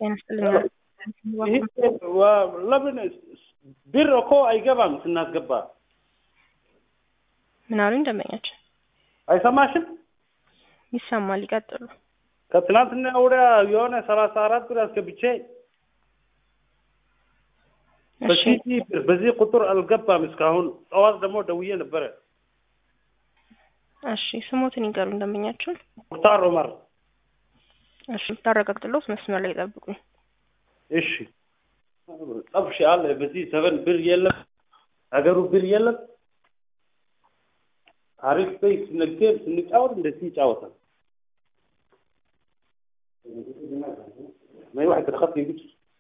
ጤና ይስጥልኝ። ለምን ብር እኮ አይገባም ስናስገባ። ምን አሉኝ ደንበኛችን? አይሰማሽም? ይሰማል። ይቀጥሉ። ከትናንትና ወዲያ የሆነ ሰላሳ አራት ብር አስገብቼ እሺ በሲቲ ብር በዚህ ቁጥር አልገባም እስካሁን። ጠዋት ደግሞ ደውዬ ነበረ። እሺ ስሞትን ይንገሩኝ ደንበኛችን። ሙክታር ዑመር። እሺ ታረጋግጥሎት መስመር ላይ ይጠብቁኝ። እሺ ጠብሽ አለ በዚህ ዘመን ብር የለም፣ ሀገሩ ብር የለም። ታሪክ በይ ስንገር ስንጫወት እንደዚህ ይጫወታል። ما واحد الخط يجيب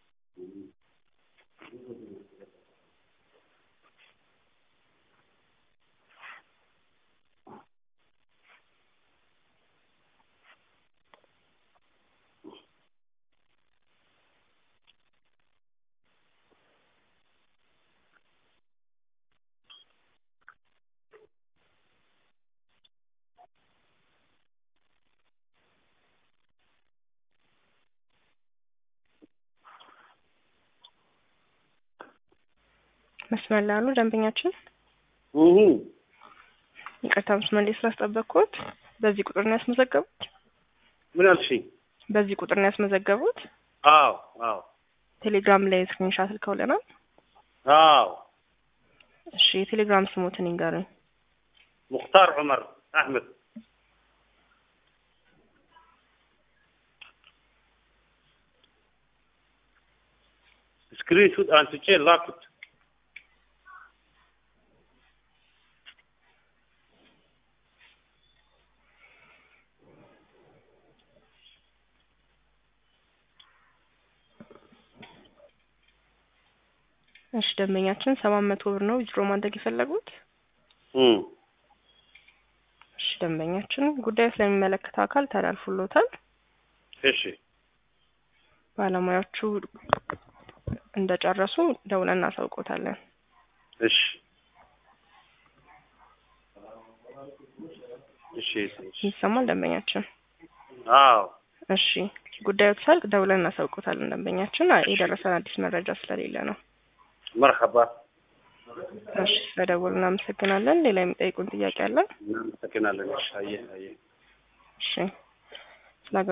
መስመር ላይ አሉ ደንበኛችን። እህ ይቅርታ መስመር ላይ ስላስጠበቅኩት። በዚህ ቁጥር ነው ያስመዘገቡት? ምን አልሽኝ? በዚህ ቁጥር ነው ያስመዘገቡት? አዎ አዎ ቴሌግራም ላይ ስክሪንሻት ልከውልናል። አዎ እሺ የቴሌግራም ስሞትን ይንገሩኝ። ሙክታር ዑመር አህመድ ስክሪን ሹት አንስቼ ላኩት። እሺ ደንበኛችን ሰባት መቶ ብር ነው ዊዝድሮ ማድረግ የፈለጉት። እም እሺ ደንበኛችን ጉዳዩ ስለሚመለከተው አካል ተላልፎሎታል። እሺ ባለሙያዎቹ እንደጨረሱ ደውለን እናሳውቆታለን። እሺ እሺ እሺ ይሰማል ደንበኛችን? አዎ እሺ ጉዳዩ ተሳልቅ ደውለን እናሳውቆታለን። ደንበኛችን የደረሰን አዲስ መረጃ ስለሌለ ነው። መርሐባ እሺ ስለደወሉ እናመሰግናለን። ሌላ የሚጠይቁን ጥያቄ አለ? እናመሰግናለን። እሺ አየህ አየህ እሺ ስለ